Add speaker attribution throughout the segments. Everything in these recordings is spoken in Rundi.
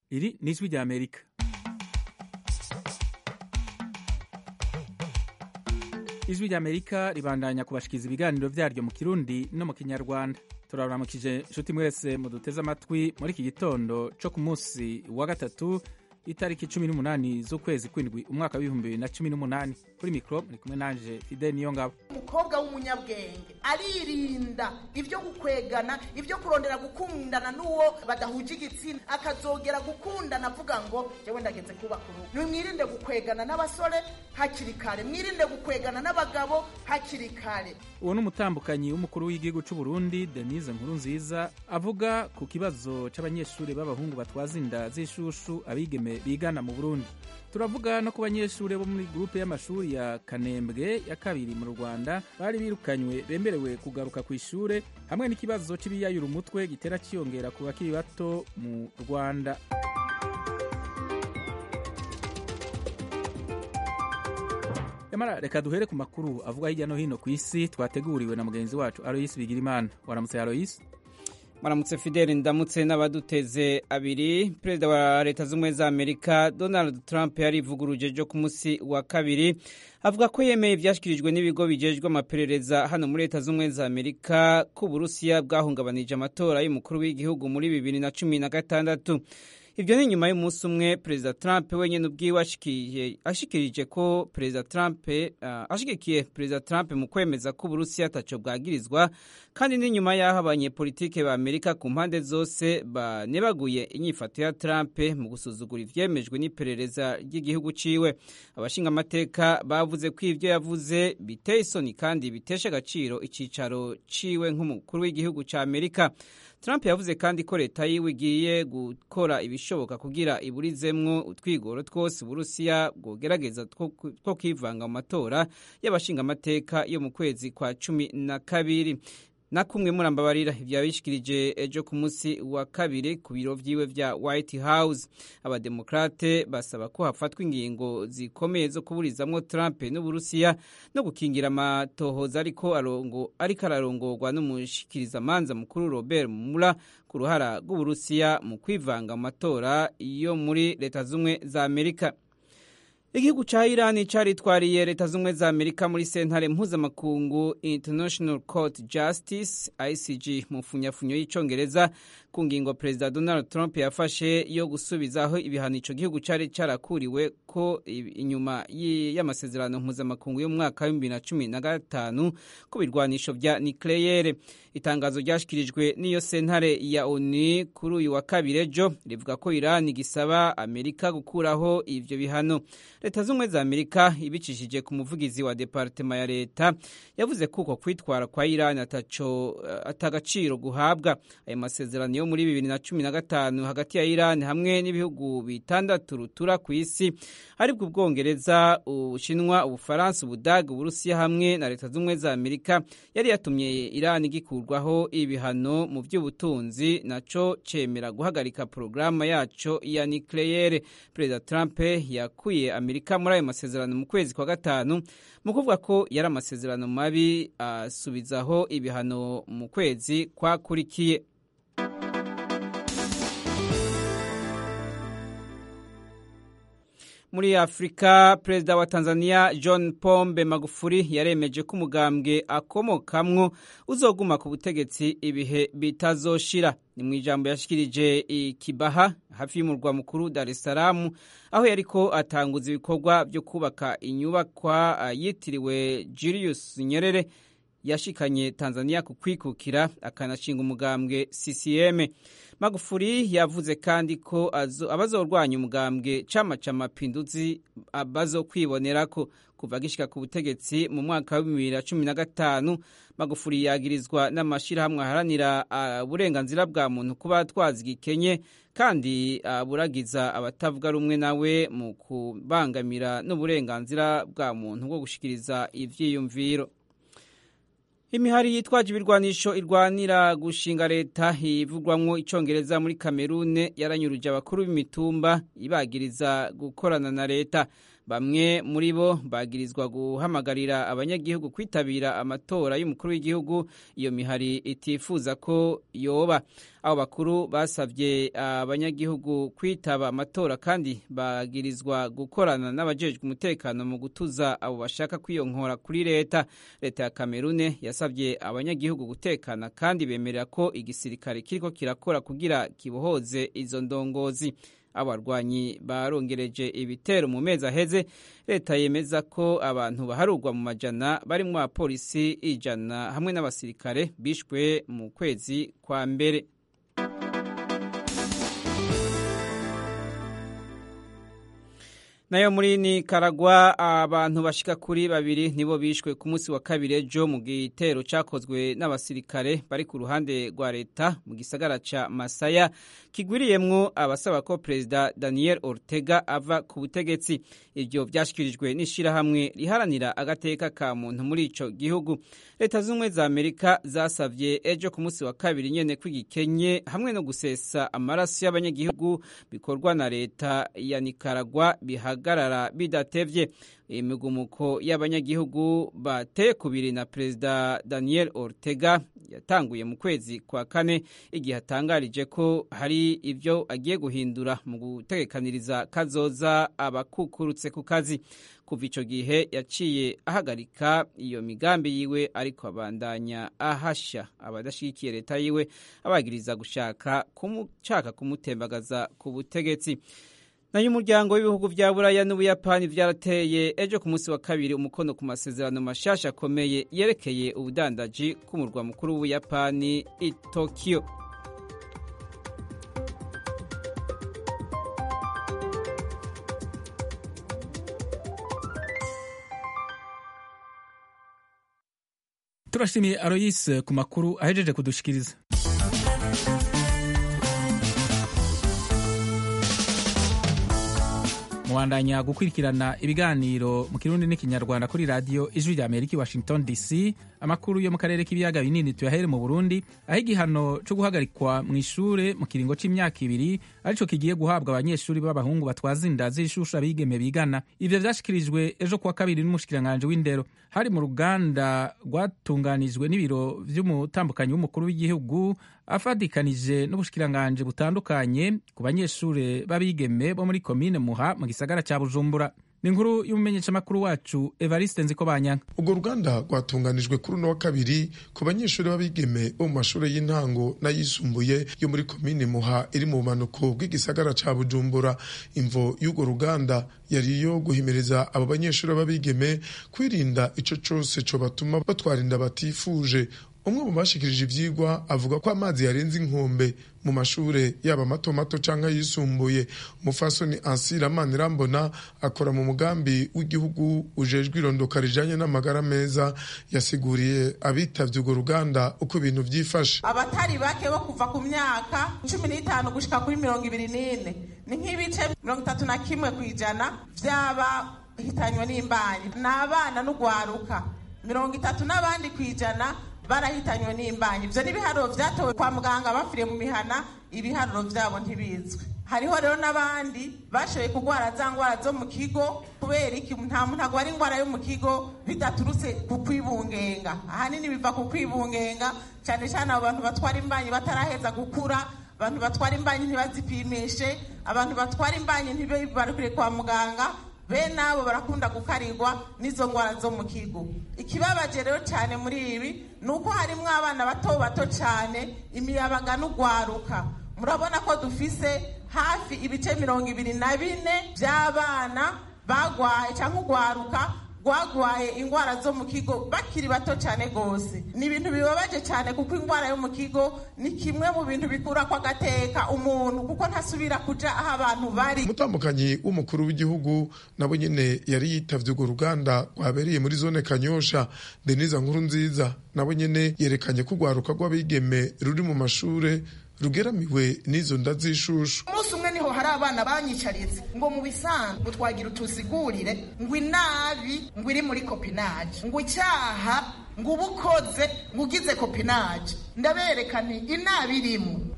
Speaker 1: Iri ni ijwi rya Amerika. Ijwi rya Amerika ribandanya kubashikiriza ibiganiro vyaryo mu Kirundi no mu Kinyarwanda. Turabaramukije nshuti mwese muduteze amatwi muri iki gitondo co ku munsi wa gatatu itariki cumi n'umunani z'ukwezi kw'indwi umwaka w'ibihumbi bibiri na cumi n'umunani kuri mikoro muri kumwe nanje Fidel Niyongabo.
Speaker 2: umukobwa w'umunyabwenge aririnda ibyo gukwegana ibyo kurondera gukundana n'uwo badahuje igitsina akazogera gukundana avuga ngo jewe ndageze kubaka urugo nimwirinde gukwegana n'abasore hakiri kare mwirinde gukwegana n'abagabo hakiri kare
Speaker 1: Uwo ni umutambukanyi w'umukuru w'igihugu c'u Burundi Denise Nkurunziza avuga ku kibazo c'abanyeshuri b'abahungu batwaza inda z'ishushu abigeme bigana mu Burundi. Turavuga no ku banyeshuri bo muri grupe y'amashuri ya Kanembwe ya kabiri mu Rwanda bari birukanywe bemerewe kugaruka ku ishure hamwe n'ikibazo c'ibiyayura umutwe gitera ciyongera ku bakiri bato mu Rwanda. Yamara reka duhere ku makuru avuga hirya no hino ku isi twateguriwe na mugenzi wacu Alois Bigirimana. Waramutse Alois?
Speaker 3: Maramutse Fidel ndamutse n'abaduteze abiri perezida wa leta z'ubumwe za Amerika Donald Trump yarivuguruje jo ku munsi wa kabiri avuga ko yemeye ivyashikirijwe n'ibigo bijejwe amaperereza hano muri leta z'ubumwe za Amerika ko Uburusiya bwahungabanije amatora y'umukuru w'igihugu muri bibiri na cumi na gatandatu Ivyo ni nyuma y'umunsi umwe Perezida Trump wenyene ubwiwe ashikirije ko Perezida Trump uh, ashigikiye Perezida Trump mu kwemeza ko Uburusiya ataco bwagirizwa kandi ni nyuma y'aho abanyepolitike ba Amerika ku mpande zose banebaguye inyifato ya Trump mu gusuzugura ivyemejwe n'iperereza ry'igihugu ciwe abashinga amateka bavuze ko ivyo yavuze biteye isoni kandi bitesha agaciro icicaro ciwe nk'umukuru w'igihugu ca Amerika Trump yavuze kandi ko leta yiwe igiye gukora ibishoboka kugira iburizemwo utwigoro twose Uburusiya bwogerageza two kwivanga mu matora y'abashinga amateka yo mu kwezi kwa cumi na kabiri na kumwe murambabarira ivyabishikirije ejo ku munsi wa kabiri ku biro vyiwe vya White House abademokrate basaba ko hafatwa ingingo zikomeye zo kuburizamwo Trump n'Uburusiya no gukingira amatohoza ariko arongo ariko ararongorwa n'umushikiriza manza mukuru Robert Mueller ku ruhara rw'Uburusiya mu kwivanga mu matora yo muri leta zumwe za Amerika Igihugu ca Iran caritwariye leta z'umwe za Amerika muri sentare mpuzamakungu International Court Justice ICJ mu funyafunyo y'icongereza ku ngingo Perezida Donald Trump yafashe yo gusubizaho ibihano ico gihugu cari carakuriwe ko inyuma y'amasezerano mpuzamakungu yo mu mwaka wa 2015 ku birwanisho vya nucleaire itangazo ryashikirijwe n'iyo sentare ya ONU kuri uyu wa kabiri ejo rivuga ko Iran gisaba Amerika gukuraho ivyo bihano leta z'ubumwe za amerika ibicishije ku muvugizi wa departema ya leta yavuze ko uko kwitwara kwa irani ataco atagaciro guhabwa ayo masezerano yo muri bibiri na cumi na gatanu hagati ya irani hamwe n'ibihugu bitandatu rutura ku isi aribwo ubwongereza ubushinwa ubufaransa ubudaga uburusiya hamwe na leta z'ubumwe za amerika yari yatumye irani gikurwaho ibihano mu by'ubutunzi naco cemera guhagarika porogaramu yaco ya nucleaire perezida trump yakuye amerika muri ayo masezerano mu kwezi kwa gatanu mu kuvuga ko yari amasezerano mabi asubizaho ibihano mu kwezi kwakurikiye muri afurika perezida wa tanzania john pombe magufuri yaremeje ko umugambwe akomokamwo uzoguma ku butegetsi ibihe bitazoshira ni mu ijambo yashikirije ikibaha hafi y'umurwa mukuru dar es salaam aho yariko atanguza ibikorwa byo kubaka inyubakwa yitiriwe julius nyerere yashikanye tanzania ku kwikukira akanashinga umugambwe ccm magufuri yavuze kandi ko abazorwanya umugambwe cama ca mapinduzi bazokwibonerako kuva gishika ku butegetsi mu mwaka wa bibiri na cumi na gatanu magufuri yagirizwa n'amashirahamwe aharanira uburenganzira bwa muntu kuba atwaza igikenye kandi aburagiza abatavuga rumwe nawe mu kubangamira n'uburenganzira bwa muntu bwo gushikiriza ivyiyumviro imihari yitwaje ibirwanisho irwanira gushinga leta ivugwamwo icongereza muri kamerune yaranyuruje abakuru b'imitumba ibagiriza gukorana na leta bamwe muri bo bagirizwa guhamagarira abanyagihugu kwitabira amatora y'umukuru w'igihugu iyo mihari itifuza ko yoba abo bakuru basabye abanyagihugu kwitaba amatora kandi bagirizwa gukorana n'abajejwe umutekano mu gutuza abo bashaka kwiyonkora kuri leta leta ya kamerune yasabye abanyagihugu gutekana kandi bemerera ko igisirikare kiriko kirakora kugira kibohoze izo ndongozi abarwanyi barongereje ibitero mu mezi aheze leta yemeza ko abantu baharugwa mu majana barimwo abapolisi ijana hamwe n'abasirikare bishwe mu kwezi kwa mbere nayo muri nikaragwa abantu bashika kuri babiri nibo bishwe ku munsi wa kabiri ejo mu gitero cakozwe n'abasirikare bari ku ruhande rwa leta mu gisagara ca masaya kigwiriyemwo abasaba ko perezida daniel ortega ava ku butegetsi ivyo vyashikirijwe n'ishirahamwe riharanira agateka ka muntu muri ico gihugu leta z'ubumwe za amerika zasavye ejo ku munsi wa kabiri nyene kw'igikenye hamwe no gusesa amaraso y'abanyagihugu bikorwa na leta ya nikaragwa bihagarara bidatevye imigumuko y'abanyagihugu bateye kubiri na perezida daniel ortega yatanguye mu kwezi kwa kane igihe atangarije ko hari ibyo agiye guhindura mu gutegekaniriza kazoza abakukurutse ku kazi kuva icyo gihe yaciye ahagarika iyo migambi yiwe ariko abandanya ahashya abadashyigikiye leta yiwe abagiriza gushaka kumushaka kumutembagaza ku butegetsi nayo umuryango w'ibihugu vya buraya n'ubuyapani vyarateye ejo ku munsi wa kabiri umukono ku masezerano mashasha akomeye yerekeye ubudandaji k'umurwa mukuru w'ubuyapani i tokyo
Speaker 1: turashimiye aroyise ku makuru ahejeje kudushikiriza muwandanya gukurikirana ibiganiro mu kirundi n'ikinyarwanda kuri radiyo ijwi rya amerika i washington dc amakuru yo mu karere k'ibiyaga binini tuyahere mu burundi aho igihano cyo guhagarikwa mu ishure mu kiringo c'imyaka ibiri arico kigiye guhabwa abanyeshuri b'abahungu batwaza inda z'ishushu abigeme bigana ivyo vyashikirijwe ejo kuwa kabiri n'umushikiranganji w'indero hari mu ruganda rwatunganijwe n'ibiro vy'umutambukanyi w'umukuru w'igihugu afadikanije n'ubushikiranganji butandukanye ku banyeshure b'abigeme bo muri komine muha mu gisagara ca bujumbura ni inkuru y'umumenyeshamakuru wacu evariste nziko banyanga
Speaker 4: urwo ruganda rwatunganijwe kuri uno wa kabiri ku banyeshuri b'abigeme bo mu mashuri y'intango n'ayisumbuye yo muri komine muha iri mu bumanuko bw'igisagara ca bujumbura imvo y'urwo ruganda yari iyo guhimiriza abo banyeshuri b'abigeme kwirinda ico cose cobatuma batwara inda batifuje umwe mu bashikirije ivyigwa avuga ko amazi yarenze inkombe mu mashure yaba mato mato canke yisumbuye umufasoni ansira manirambona akora mu mugambi w'igihugu ujejwe irondoka rijanye n'amagara meza yasiguriye abitavye urwo ruganda uko ibintu vyifashe
Speaker 2: abatari bake bo kuva ku myaka cumi n'itanu gushika kuri mirongo ibiri n'ine ni nk'ibice mirongo itatu na kimwe ku ijana vy'abahitanywe n'imbanyi ni abana n'ugwaruka mirongo itatu n'abandi ku ijana barahitanywe n'imbanyi ivyo n'ibiharuro vyatowe kwa muganga bapfiriye mu mihana ibiharuro vyabo ntibizwi hariho rero n'abandi bashoboye kurwara za ngwara zo mu kigo kubera iki nta muntu agwara ingwara yo mu kigo bidaturutse ku kwibungenga ahanini biva ku kwibungenga cyane cyane abo bantu batwara imbanyi bataraheza gukura abantu batwara imbanyi ntibazipimishe abantu batwara imbanyi ntibibarukire kwa muganga bene abo barakunda gukarirwa n'izo ngwara zo mu kigo ikibabaje rero cyane muri ibi ni uko harimo abana bato bato cyane imiyabaga n'ugwaruka murabona ko dufise hafi ibice mirongo ibiri na bine by'abana bagwaye cyangwa ugwaruka rwagwaye ingwara zo mu kigo bakiri bato cyane rwose ni ibintu bibabaje cyane kuko ingwara yo mu kigo ni kimwe mu bintu bikura ko agateka umuntu kuko ntasubira kuja aho abantu bari
Speaker 4: umutambukanyi w'umukuru w'igihugu nabo nyene yari yitavye urwo ruganda rwabereye muri zone kanyosha denise nkuru nziza nabo nyene yerekanye ko urwaruka rw'abigeme ruri mu mashure rugeramiwe n'izo nda z'ishushu
Speaker 2: umunsi umwe niho hari abana banyicaritse ngo mu bisanzwe twagira utusigurire ngo inabi ngo iri muri kopinaje ngo icyaha ngo uba ukoze ngo ugize kopinaje ndabereka nti inabi irimo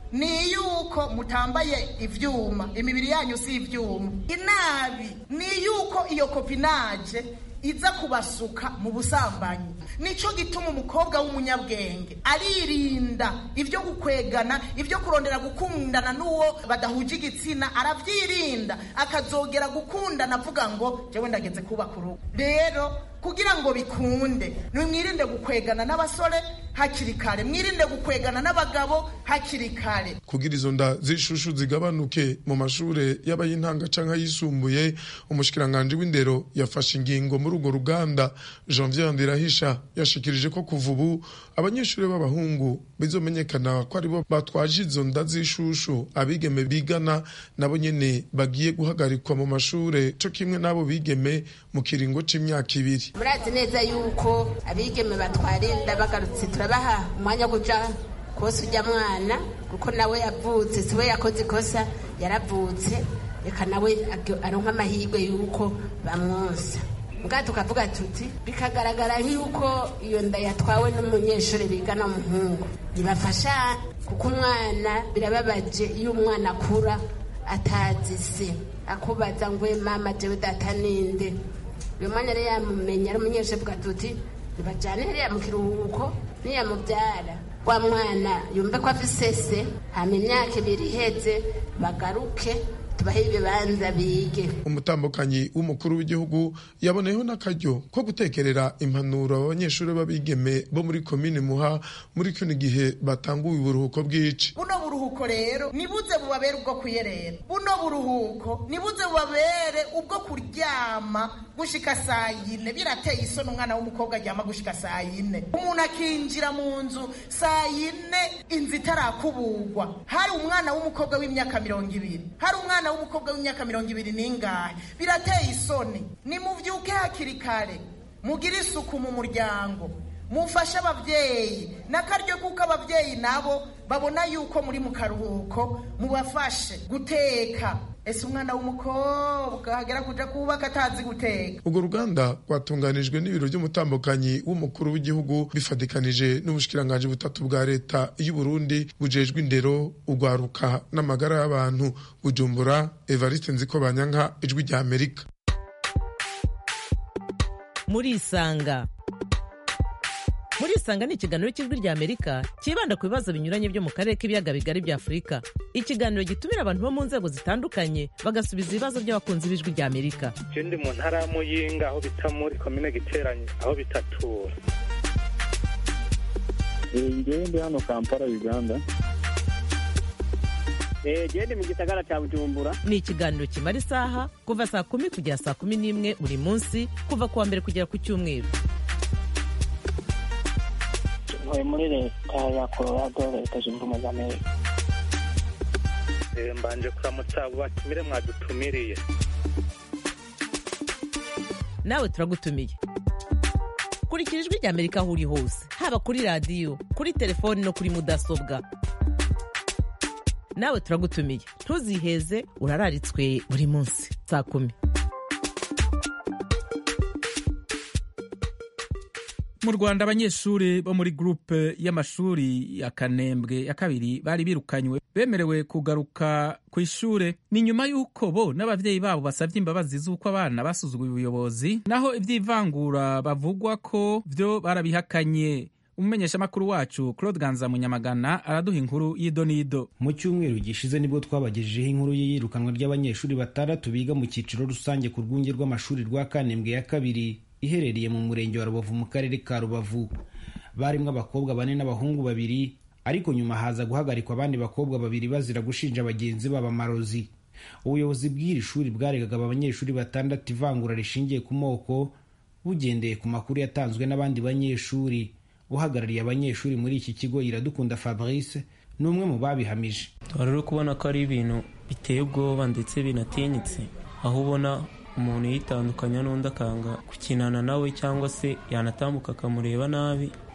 Speaker 2: ni yuko mutambaye ivyuma imibiri yanyu si ivyuma inabi ni yuko iyo kopinaje iza kubasuka mu busambanyi nico gituma umukobwa w'umunyabwenge aririnda ibyo gukwegana ibyo kurondera gukundana n'uwo badahuje igitsina aravyirinda akazogera gukundana avuga ngo jewe ndageze kubaka urugo rero kugira ngo bikunde nimwirinde gukwegana n'abasore hakiri kare mwirinde gukwegana n'abagabo hakiri kare
Speaker 4: kugira izo nda z'ishushu zigabanuke mu mashure y'abayintanga canke ayisumbuye umushikiranganje w'indero yafashe ingingo muri urwo ruganda janvier ndirahisha yashikirije ko kuva ubu abanyeshuri b'abahungu bizomenyekana ko aribo batwaje izo nda z'ishushu abigeme bigana nabo nyene bagiye guhagarikwa mu mashure co kimwe n'abo bigeme mu kiringo c'imyaka ibiri
Speaker 5: murazi neza yuko abigeme batwara inda bagarutse turabaha umwanya wo kuja kose ujya mwana kuko nawe yavutse siwe yakoze ikosa yaravutse reka nawe aronka amahirwe yuko bamwonsa mbwa tukavuga tuti bikagaragara nk'uko iyo nda yatwawe n'umunyeshuri bigana umuhungu ntibafasha kuko umwana birababaje iyo umwana akura atazi se akubaza ngo mama jewe data ninde uyu mwanya rero yamumenya ari umunyeshuri avuga tuti ntibajyane hariya mu kiruhuko niyamubyara wa mwana yumve ko afise se hama imyaka ibiri iheze bagaruke tubahe ibibanza bige
Speaker 4: umutambukanyi w'umukuru w'igihugu yaboneyeho n'akaryo ko gutekerera impanuro abanyeshuri b'abigeme bo muri komine muha muri kino gihe batanguye uburuhuko bw'ici
Speaker 2: buno buruhuko rero nibuze bubabere ubwo kuyerera buno buruhuko nibuze bubabere ubwo kuryama gushika saa yine birateye isoni umwana w'umukobwa aryama gushika saa yine umuntu akinjira mu nzu saa yine inzu itarakuburwa hari umwana w'umukobwa w'imyaka mirongo ibiri hari umwana w'umukobwa w'imyaka mirongo ibiri n'ingahe birateye isoni nimuvyuke hakiri kare mugire isuku mu muryango mufashe ababyeyi n'akaryo kuko ababyeyi nabo babona yuko muri mu karuhuko mubafashe guteka ese umwana w'umukobwa agera kuja kubaka atazi guteka
Speaker 4: urwo ruganda rwatunganijwe n'ibiro by'umutambukanyi w'umukuru w'igihugu bifatikanije n'ubushikiranganji butatu bwa leta y'u Burundi bujejwe indero urwaruka n'amagara y'abantu bujumbura evariste nziko banyanka ijwi rya amerika
Speaker 6: murisanga murisanga ni ikiganiro cy'ijwi rya amerika cyibanda ku bibazo binyuranye byo mu karere k'ibiyaga bigari bya afurika ikiganiro gitumira abantu bo mu nzego zitandukanye bagasubiza ibibazo by'abakunzi b'ijwi rya amerika
Speaker 7: je ndi mu ntara ya muyinga aho bita muri komine giteranye aho bitatura
Speaker 8: ngewe ndi hano kampala uganda
Speaker 9: gende mu gisagara cya bujumbura
Speaker 6: ni ikiganiro kimara isaha kuva saa kumi kugera saa kumi n'imwe buri munsi kuva ku wa mbere kugera ku cyumweru
Speaker 9: ntuye muri leta ya colorado leta zunze ubumwe za amerika
Speaker 7: Eh, mbanje kuramutsa abo batumire mwadutumiriye
Speaker 6: nawe turagutumiye kurikira ijwi rya amerika aho uri hose haba kuri radiyo kuri telefoni no kuri mudasobwa nawe turagutumiye ntuziheze urararitswe buri munsi saa kumi
Speaker 1: mu rwanda abanyeshuri bo muri gurupe y'amashuri ya kanembwe ya kabiri bari birukanywe bemerewe kugaruka ku ishure ni nyuma y'uko bo n'abavyeyi babo basavye imbabazi z'uko abana basuzuguye ubuyobozi naho ivy'ivangura bavugwa ko vyo barabihakanye umumenyeshamakuru wacu claude ganza munyamagana araduha inkuru y'idonido
Speaker 10: mu cyumweru gishize nibwo twabagejejeho inkuru y'iyirukanwa ry'abanyeshuri batandatu biga mu cyiciro rusange ku rwunge rw'amashuri rwa kanembwe ya kabiri iherereye mu murenge wa rubavu mu karere ka rubavu barimo abakobwa bane n'abahungu babiri ariko nyuma haza guhagarikwa abandi bakobwa babiri bazira gushinja bagenzi babo amarozi ubuyobozi bw'iri shuri bwaregaga aba banyeshuri batandatu ivangura rishingiye ku moko bugendeye ku makuru yatanzwe n'abandi banyeshuri uhagarariye abanyeshuri muri iki kigo iradukunda fabrice ni umwe mu babihamije
Speaker 11: wari uri kubona ko ari ibintu biteye ubwoba ndetse binatinyitse aho ubona umuntu yitandukanya n'undi akanga gukinana nawe cyangwa se yanatambuka akamureba nabi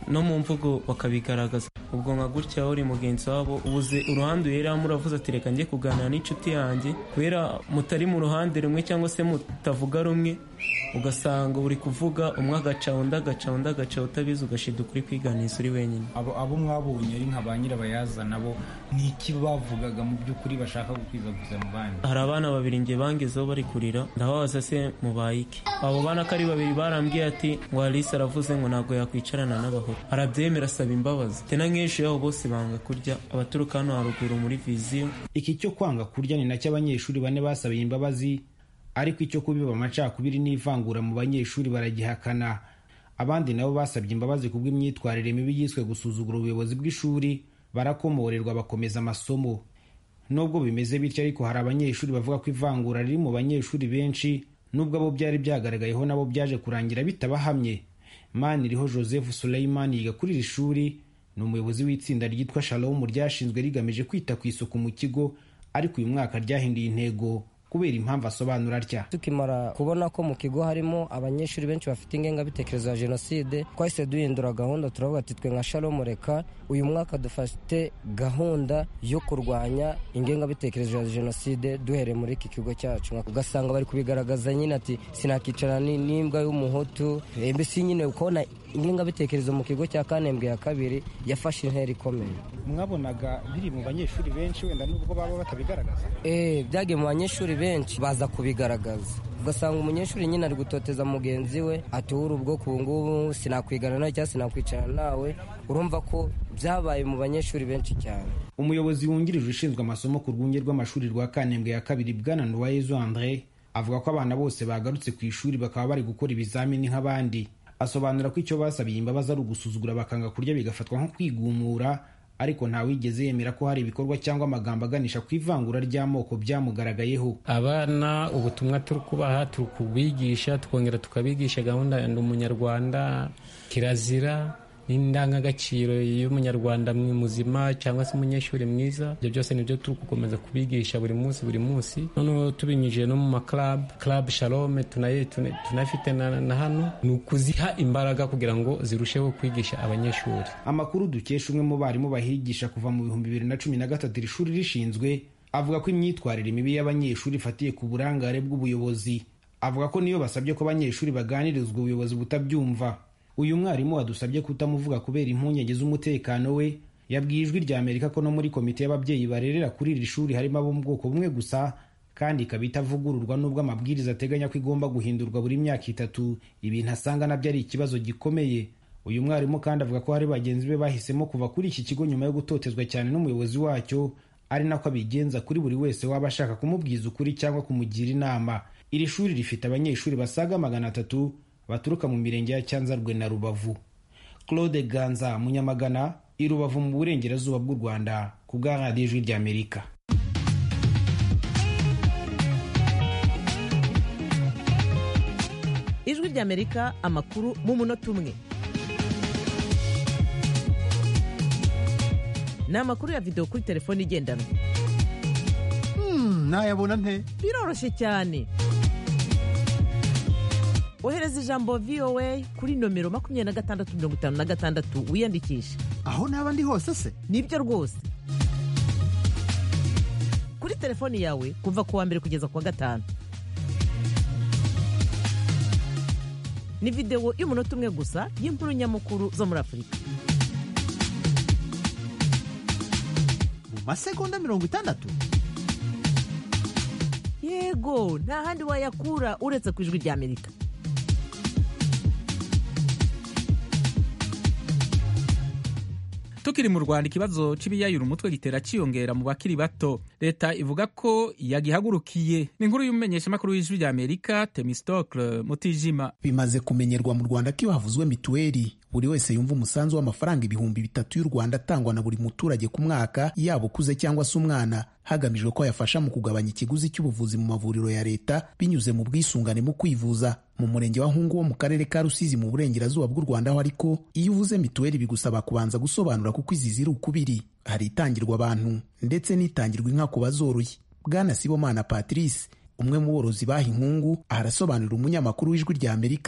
Speaker 11: no mu mvugo bakabigaragaza ubwo nka gutya uri mugenzi wabo ubuze uruhande uheramo uravuze ati reka njye kuganira n'inshuti yanjye kubera mutari mu ruhande rumwe cyangwa se mutavuga rumwe ugasanga uri kuvuga umwe agaca undi agaca undi agaca utabizi ugashida ukuri kwiganiza uri wenyine
Speaker 10: abo abo mwabonye ari nka ba nyirabayazana bo ni iki bavugaga mu by'ukuri bashaka gukwizaguza mu bandi
Speaker 11: hari abana babiri nge bangezeho bari kurira ndababaza se mubaye iki abo bana ko ari babiri barambwiye ati ngo alise aravuze ngo ntabwo yakwicarana n'abahoro arabyemera asaba imbabazi tena nk'ejo yabo bose banga kurya abaturuka hano haruguru muri viziyo
Speaker 10: iki cyo kwanga kurya ni nacyo abanyeshuri bane basabiye imbabazi ariko icyo kubiba amacakubiri n'ivangura mu banyeshuri baragihakana abandi nabo basabye imbabazi kubw'imyitwarire mibi yiswe gusuzugura ubuyobozi bw'ishuri barakomorerwa bakomeza amasomo nubwo bimeze bityo ariko hari abanyeshuri bavuga ko ivangura riri mu banyeshuri benshi nubwo abo byari byagaragayeho nabo byaje kurangira bitabahamye maniriho joseph suleiman yiga kuri iri shuri ni umuyobozi w'itsinda ryitwa shalom ryashinzwe rigamije kwita ku isuku mu kigo ariko uyu mwaka ryahinduye intego kubera impamvu asobanura atya
Speaker 12: tukimara kubona ko mu kigo harimo abanyeshuri benshi bafite ingengabitekerezo ya jenoside twahise duhindura gahunda turavuga ati twe nka shalom reka uyu mwaka dufite gahunda yo kurwanya ingengabitekerezo ya jenoside duhereye muri iki kigo cyacu ugasanga bari kubigaragaza nyine ati sinakicara n'imbwa y'umuhutu mbese nyine ukabona ingengabitekerezo mu kigo cya kanembwe ya kabiri yafashe intera ikomeye
Speaker 10: mwabonaga biri mu banyeshuri benshi wenda nubwo baba batabigaragaza
Speaker 12: eh byagiye mu banyeshuri benshi baza kubigaragaza ugasanga umunyeshuri nyine ari gutoteza mugenzi we ati uri ubwoko ubu ngubu sinakwigana nawe cyangwa sinakwicarana nawe urumva ko byabaye mu banyeshuri benshi cyane
Speaker 10: umuyobozi wungirije ushinzwe amasomo ku rwunge rw'amashuri rwa kanembwe ya kabiri bwana nuwayezu andre avuga ko abana bose bagarutse ku ishuri bakaba bari gukora ibizamini nk'abandi asobanura ko icyo basabiye imbabazi ari ugusuzugura bakanga kurya bigafatwa nko kwigumura ariko ntawigeze yemera ko hari ibikorwa cyangwa amagambo aganisha ku ivangura ry'amoko byamugaragayeho
Speaker 13: abana ubutumwa turi kubaha turi kubigisha tukongera tukabigisha gahunda ya ndi umunyarwanda kirazira n'indangagaciro y'umunyarwanda muzima cyangwa se umunyeshuri mwiza ibyo byose nibyo turi gukomeza kubigisha buri munsi buri munsi noneho tubinyujije no mu maklabu club shalome tunafite na hano ni ukuziha imbaraga kugira ngo zirusheho kwigisha abanyeshuri
Speaker 10: amakuru dukesha umwe mu barimu bahigisha kuva mu bihumbi bibiri na cumi na gatatu iri shuri rishinzwe avuga ko imyitwarire mibi y'abanyeshuri ifatiye ku burangare bw'ubuyobozi avuga ko niyo basabye ko abanyeshuri baganirizwa ubuyobozi butabyumva uyu mwarimu wadusabye kutamuvuga kubera impungenge z'umutekano we yabwiye ijwi rya amerika ko no muri komite y'ababyeyi barerera kuri iri shuri harimo abo mu bwoko bumwe gusa kandi ikaba itavugururwa n'ubwo amabwiriza ateganya ko igomba guhindurwa buri myaka itatu ibintu asanga nabyo ari ikibazo gikomeye uyu mwarimu kandi avuga ko hari bagenzi be bahisemo kuva kuri iki kigo nyuma yo gutotezwa cyane n'umuyobozi wacyo ari nako abigenza kuri buri wese waba ashaka kumubwiza ukuri cyangwa kumugira inama iri shuri rifite abanyeshuri basaga magana atatu baturuka mu mirenge ya cyanzarwe na rubavu claude ganza munyamagana i rubavu mu burengerazuba bw'u rwanda ku bwa radiyo ijwi ry'amerika
Speaker 6: ijwi ry'amerika amakuru mu munota umwe ni amakuru ya videwo kuri telefone igendanwa
Speaker 14: nayabona nte
Speaker 6: biroroshye cyane ohereza ijambo voa kuri nomero makumyabiri na gatandatu mirongo itanu na gatandatu wiyandikishe
Speaker 14: aho naba ndi hose se
Speaker 6: nibyo rwose kuri telefoni yawe kuva ku wa mbere kugeza ku wa gatanu ni videwo y'umunota umwe gusa y'inkuru nyamukuru zo muri afurika
Speaker 14: mu masegonda mirongo itandatu
Speaker 6: yego nta handi wayakura uretse ku ijwi ry'amerika
Speaker 1: tukiri mu rwanda ikibazo c'ibiyayura umutwe gitera ciyongera mu bakiri bato leta ivuga ko yagihagurukiye ni inkuru y'umumenyeshamakuru w'ijwi rya amerika temistocle mutijima
Speaker 15: bimaze kumenyerwa mu rwanda ko iyo havuzwe mituweli buri wese yumva umusanzu w'amafaranga ibihumbi bitatu y'u rwanda atangwa na buri muturage ku mwaka yaba ukuze cyangwa se umwana hagamijwe ko yafasha mu kugabanya ikiguzi cy'ubuvuzi mu mavuriro ya leta binyuze mu bwisungane mu kwivuza mu murenge wa hungu wo mu karere ka rusizi mu burengerazuba bw'u rwanda ho ariko iyo uvuze mituweli bigusaba kubanza gusobanura kuko izi ziri ukubiri hari itangirwa abantu ndetse n'itangirwa inka ku bazoroye bwana sibomana patrice umwe mu borozi baha inkungu arasobanurira umunyamakuru w'ijwi rya amerika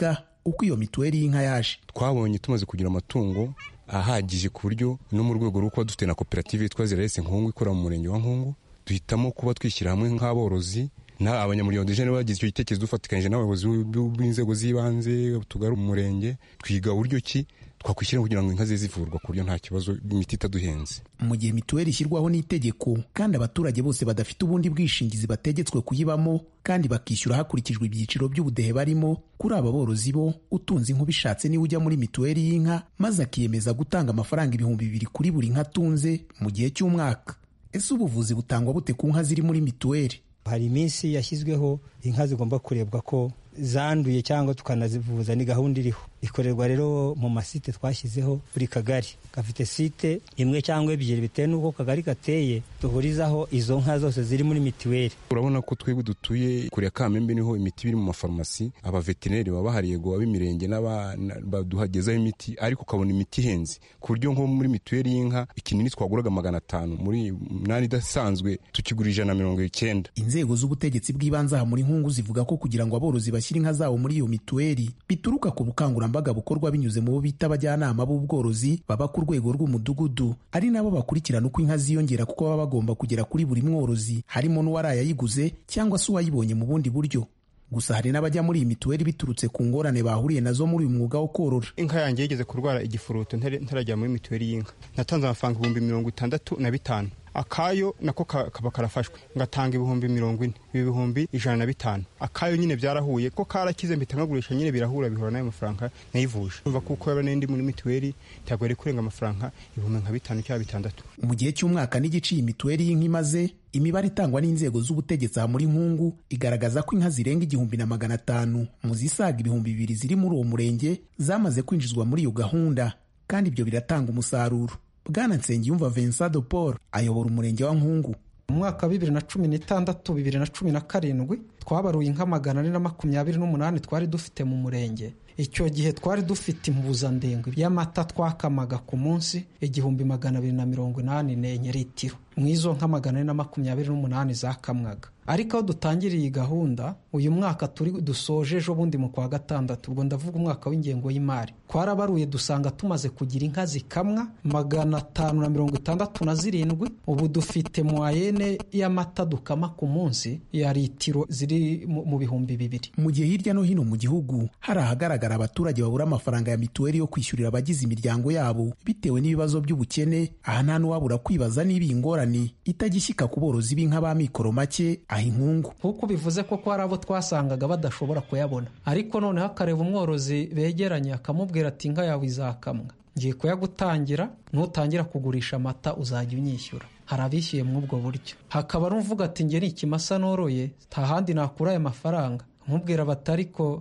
Speaker 15: uko iyo mituweli y'inka yaje
Speaker 16: twabonye tumaze kugira amatungo ahagije ku buryo no mu rwego rwo kuba dufite na koperative yitwa zirarese nkungu ikora mu murenge wa nkungu duhitamo kuba twishyira hamwe nk'aborozi na abanyamuryango dejene bagize icyo gitekerezo dufatikanyije n'abayobozi b'inzego z'ibanze tugari umurenge twiga uburyo ki twakwishyira kugira ngo inka ze zivurwa ku buryo nta kibazo imiti itaduhenze
Speaker 15: mu gihe mituweli ishyirwaho n'itegeko kandi abaturage bose badafite ubundi bwishingizi bategetswe kuyibamo kandi bakishyura hakurikijwe ibyiciro by'ubudehe barimo kuri aba borozi bo utunze inka ubishatse niwe ujya muri mituweli y'inka maze akiyemeza gutanga amafaranga ibihumbi bibiri kuri buri nka atunze mu gihe cy'umwaka ese ubuvuzi butangwa bute ku nka ziri muri mituweli
Speaker 17: hari iminsi yashyizweho inka zigomba kurebwa ko zanduye cyangwa tukanazivuza ni gahunda iriho ikorerwa rero mu masite twashyizeho buri kagari gafite site imwe cyangwa ebyiri bitewe n'uko kagari gateye duhurizaho izo nka zose ziri muri mituweli
Speaker 16: urabona ko twebwe dutuye kure ya kamembe niho imiti iri mu mafarumasi abaveterineri baba bahari yego ab'imirenge baduhagezaho imiti ariko ukabona imiti ihenze ku buryo nko muri mituweli y'inka ikinini twaguraga magana atanu muri munani idasanzwe tukigura ijana na mirongo icyenda
Speaker 15: inzego z'ubutegetsi bw'ibanze aha muri nkungu zivuga ko kugira ngo aborozi bashyire inka zabo muri iyo mituweli bituruka ku bukangurambaga bukorwa binyuze mu bo bita abajyanama b'ubworozi baba ku rwego rw'umudugudu ari nabo bakurikirana uko inka ziyongera kuko baba bagomba kugera kuri buri mworozi harimo n'uwarayayiguze cyangwa se uwayibonye mu bundi buryo gusa hari n'abajya muri iyi mituweli biturutse ku ngorane bahuriye nazo muri uyu mwuga wo korora
Speaker 18: inka yanjye yigeze kurwara igifuruto ntarajya muri mituweli y'inka natanze amafaranga ibihumbi mirongo itandatu na bitanu akayo nako kaba karafashwe ngatanga ibihumbi mirongo ine ibi bihumbi ijana na bitanu akayo nyine byarahuye ko karakize mpita nkagurisha nyine birahura bihura n'ayo mafaranga nayivuje umva kuko yaba n'indi muri mituweli ntabwo yari kurenga amafaranga ibihumbi nka bitanu cyangwa bitandatu
Speaker 15: mu gihe cy'umwaka n'igice iyi mituweli y'inka imaze imibare itangwa n'inzego z'ubutegetsi aha muri nkungu igaragaza ko inka zirenga igihumbi na magana atanu mu zisaga ibihumbi bibiri ziri muri uwo murenge zamaze kwinjizwa muri iyo gahunda kandi ibyo biratanga umusaruro bwana nsengiyumva vincent de paul ayobora umurenge wa nkungu
Speaker 19: mu mwaka wa bibiri na cumi n'itandatu bibiri na cumi na karindwi twabaruye inka magana ane na makumyabiri n'umunani twari dufite mu murenge icyo gihe twari dufite impuzandengo y'amata twakamaga ku munsi igihumbi magana abiri na mirongo inani n'enye litiro mu izo nka magana ane na makumyabiri n'umunani zakamwaga ariko aho dutangiriye iyi gahunda uyu mwaka turi dusoje ejo bundi mu kwa gatandatu ubwo ndavuga umwaka w'ingengo y'imari twarabaruye dusanga tumaze kugira inka zikamwa magana atanu na mirongo itandatu na zirindwi ubu dufite mwayene y'amata dukama ku munsi ya litiro ziri mu bihumbi bibiri
Speaker 15: mu gihe hirya no hino mu gihugu hari ahagaragara abaturage babura amafaranga ya mituweli yo kwishyurira abagize imiryango yabo bitewe n'ibibazo by'ubukene aha nta n'uwabura kwibaza niba iyi ngorane itagishyika ku borozi b'inka ba mikoro make aha inkungu
Speaker 19: kuko bivuze koko hari abo twasangaga badashobora kuyabona ariko noneho akareba umworozi begeranye akamubwira ati inka yawe izakamwa ngiye kuyagutangira nutangira kugurisha amata uzajya unyishyura hari abishyuye muri ubwo buryo hakaba n'uvuga ati nge ni ikimasa noroye nta handi nakura aya mafaranga nkubwira bati ariko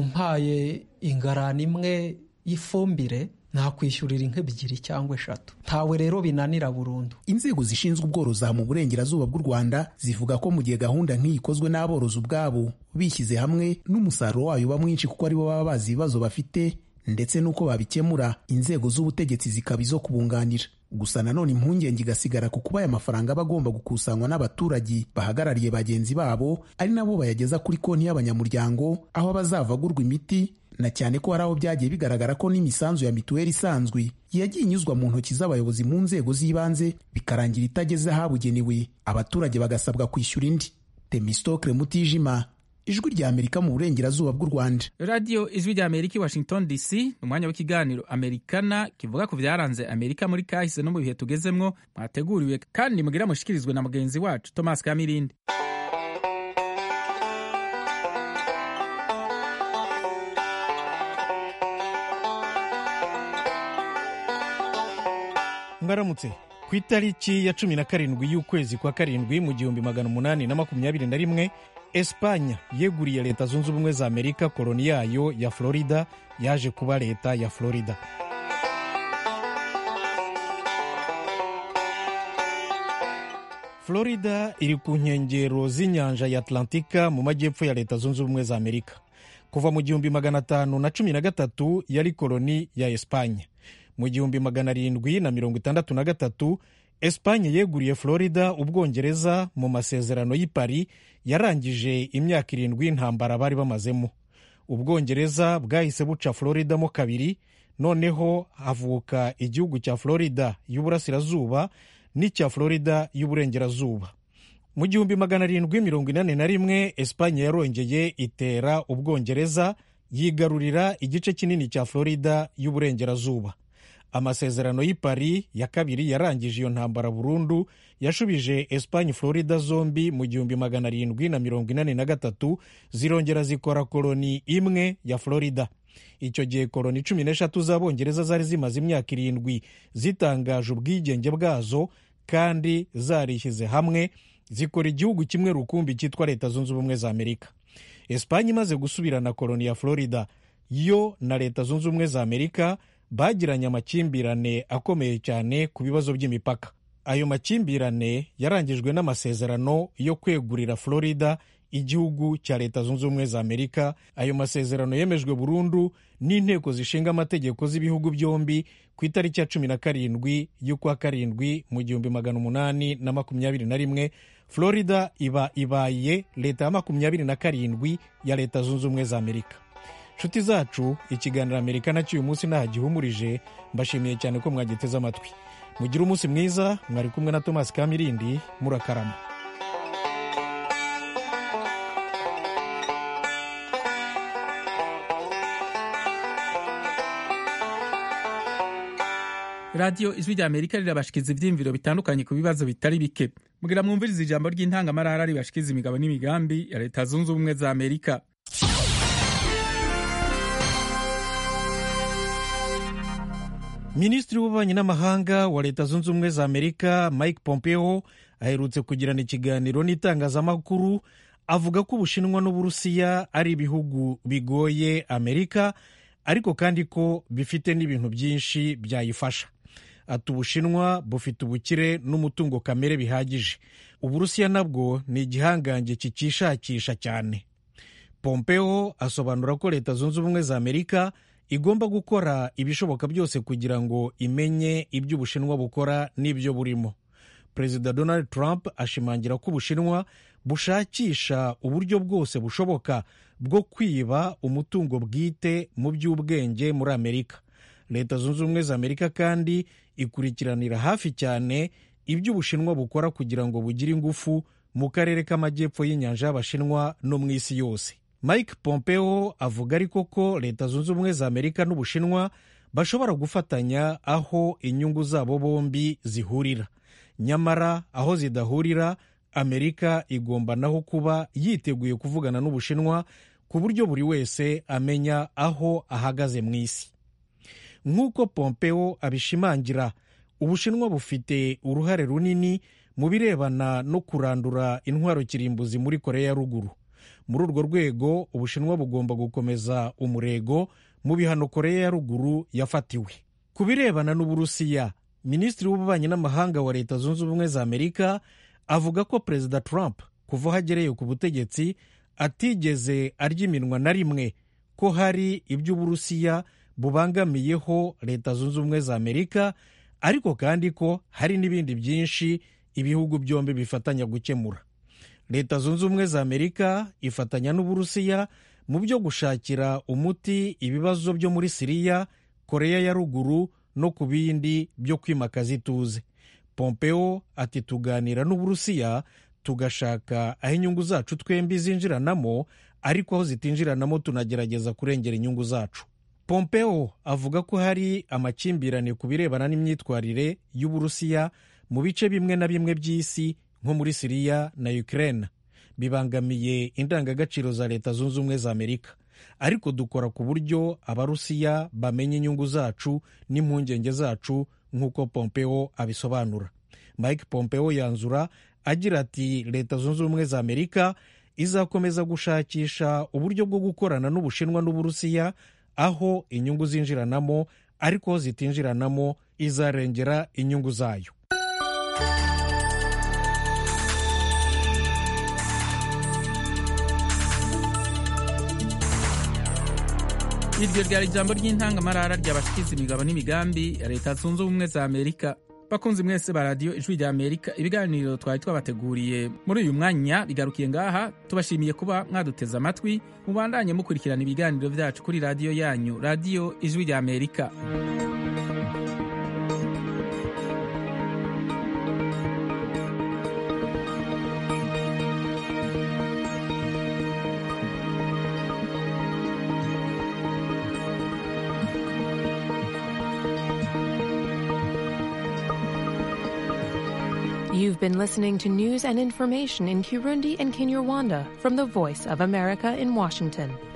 Speaker 19: umpaye ingarani imwe y'ifumbire nakwishyurira inka ebyiri cyangwa eshatu ntawe rero binanira burundu
Speaker 15: inzego zishinzwe ubworozi aha mu burengerazuba bw'u rwanda zivuga ko mu gihe gahunda nk'iyi ikozwe n'aborozi ubwabo bishyize hamwe n'umusaruro wayo uba mwinshi kuko aribo baba bazi ibibazo bafite ndetse n'uko babikemura inzego z'ubutegetsi zikaba izo kubunganira gusa nanone impungenge igasigara ku kuba aya mafaranga aba agomba gukusanywa n'abaturage bahagarariye bagenzi babo ari nabo bayageza kuri konti y'abanyamuryango aho abazava agurwa imiti na cyane ko hari aho byagiye bigaragara ko n'imisanzu ya mituweli isanzwe yagiye inyuzwa mu ntoki z'abayobozi mu nzego z'ibanze bikarangira itageze ahabugenewe abaturage bagasabwa kwishyura indi temistokle mutijima ijwi rya amerika mu burengerazuba bw'u rwanda
Speaker 1: radiyo ijwi rya amerika i washington dc ni umwanya w'ikiganiro amerikana kivuga ku byaranze amerika muri kahise no mu bihe tugezemwo mwateguriwe kandi mugira mushikirizwe na mugenzi wacu thomas kamirindi
Speaker 20: mwaramutse ku itariki ya cumi na karindwi y'ukwezi kwa karindwi mu gihumbi magana umunani na makumyabiri na rimwe esipanya yeguriye leta zunze ubumwe za amerika koloni yayo ya florida yaje kuba leta ya florida florida iri ku nkengero z'inyanja ya atlantika mu majyepfo ya leta zunze ubumwe za amerika kuva mu gihumbi magana atanu na cumi na gatatu yari koloni ya esipanya mu gihumbi magana arindwi na mirongo itandatu na gatatu esipanye yeguriye florida ubwongereza mu masezerano y'i Paris yarangije imyaka irindwi y'intambara bari bamazemo ubwongereza bwahise buca florida mo kabiri noneho havuka igihugu cya florida y'uburasirazuba n'icya florida y'uburengerazuba mu gihumbi magana arindwi mirongo inani na rimwe esipanye yarongeye itera ubwongereza yigarurira igice kinini cya florida y'uburengerazuba amasezerano y'i Paris ya kabiri yarangije iyo ntambara burundu yashubije esipanye florida zombi mu gihumbi magana arindwi na mirongo inani na gatatu zirongera zikora koloni imwe ya florida icyo gihe koloni cumi n'eshatu z'abongereza zari zimaze imyaka irindwi zitangaje ubwigenge bwazo kandi zarishyize hamwe zikora igihugu kimwe rukumbi cyitwa leta zunze ubumwe za amerika esipanye imaze gusubirana koloni ya florida yo na leta zunze ubumwe za amerika bagiranye amakimbirane akomeye cyane ku bibazo by'imipaka ayo makimbirane yarangijwe n'amasezerano yo kwegurira florida igihugu cya leta zunze ubumwe za amerika ayo masezerano yemejwe burundu n'inteko zishinga amategeko z'ibihugu byombi ku itariki ya cumi na karindwi y'ukwa karindwi mu gihumbi magana umunani na makumyabiri na rimwe florida iba ibaye leta ya makumyabiri na karindwi ya leta zunze ubumwe za amerika nshuti zacu ikiganiro amerika nacyo uyu munsi ntaho gihumurije mbashimiye cyane ko mwagiteze amatwi mugire umunsi mwiza mwari kumwe na thomas kamirindi murakarama
Speaker 1: radiyo ijwi rya amerika rirabashikiza ibyiyumviro bitandukanye ku bibazo bitari bike mugira mwumviriza ijambo ry'intangamarara ribashikiza imigabo n'imigambi ya leta zunze ubumwe za amerika
Speaker 20: minisitiri w'ububanyi n'amahanga wa leta zunze ubumwe za amerika mike pompeo aherutse kugirana ikiganiro n'itangazamakuru avuga ko ubushinwa n'uburusiya ari ibihugu bigoye amerika ariko kandi ko bifite n'ibintu byinshi byayifasha ati ubushinwa bufite ubukire n'umutungo kamere bihagije uburusiya nabwo ni igihangange kikishakisha cyane pompeo asobanura ko leta zunze ubumwe za amerika igomba gukora ibishoboka byose kugira ngo imenye ibyo ubushinwa bukora n'ibyo burimo perezida donald trump ashimangira ko ubushinwa bushakisha uburyo bwose bushoboka bwo kwiba umutungo bwite mu by'ubwenge muri amerika leta zunze ubumwe za amerika kandi ikurikiranira hafi cyane ibyo ubushinwa bukora kugira ngo bugire ingufu mu karere k'amajyepfo y'inyanja y'abashinwa no mu isi yose mike pompeo avuga ariko ko leta zunze ubumwe za amerika n'ubushinwa bashobora gufatanya aho inyungu zabo bombi zihurira nyamara aho zidahurira amerika igomba naho kuba yiteguye kuvugana n'ubushinwa ku buryo buri wese amenya aho ahagaze mu isi nk'uko pompeo abishimangira ubushinwa bufite uruhare runini mu birebana no kurandura intwaro kirimbuzi muri korea ya ruguru muri urwo rwego ubushinwa bugomba gukomeza umurego mu bihano korea ya ruguru yafatiwe ku birebana n'uburusiya minisitiri w'ububanyi n'amahanga wa leta zunze ubumwe za amerika avuga ko perezida trump kuva aho agereye ku butegetsi atigeze arya iminwa na rimwe ko hari iby'uburusiya bubangamiyeho leta zunze ubumwe za amerika ariko kandi ko hari n'ibindi byinshi ibihugu byombi bifatanya gukemura leta zunze ubumwe za amerika ifatanya n'uburusiya mu byo gushakira umuti ibibazo byo muri siriya koreya ya ruguru no ku bindi byo kwimakaza ituze pompeo ati tuganira n'uburusiya tugashaka aho inyungu zacu twembi zinjiranamo ariko aho zitinjiranamo tunagerageza kurengera inyungu zacu pompeo avuga ko hari amakimbirane ku birebana n'imyitwarire y'uburusiya mu bice bimwe na bimwe by'isi nko muri siriya na ukraine bibangamiye indangagaciro za leta zunze ubumwe za amerika ariko dukora ku buryo abarusiya bamenya inyungu zacu n'impungenge zacu nk'uko pompeo abisobanura mike pompeo yanzura agira ati leta zunze ubumwe za amerika izakomeza gushakisha uburyo bwo gukorana n'ubushinwa n'uburusiya aho inyungu zinjiranamo ariko aho zitinjiranamo izarengera inyungu zayo
Speaker 1: iryo ryari ijambo ry'intangamarara ryabashikiza imigabo n'imigambi ya leta zunze ubumwe za amerika bakunzi mwese ba radiyo ijwi rya amerika ibiganiro twari twabateguriye muri uyu mwanya bigarukiye ngaha tubashimiye kuba mwaduteze amatwi mubandanye mukurikirana ibiganiro byacu kuri radiyo yanyu radiyo ijwi rya amerika
Speaker 21: You've been listening to news and information in Kirundi and Kinyarwanda from the Voice of America in Washington.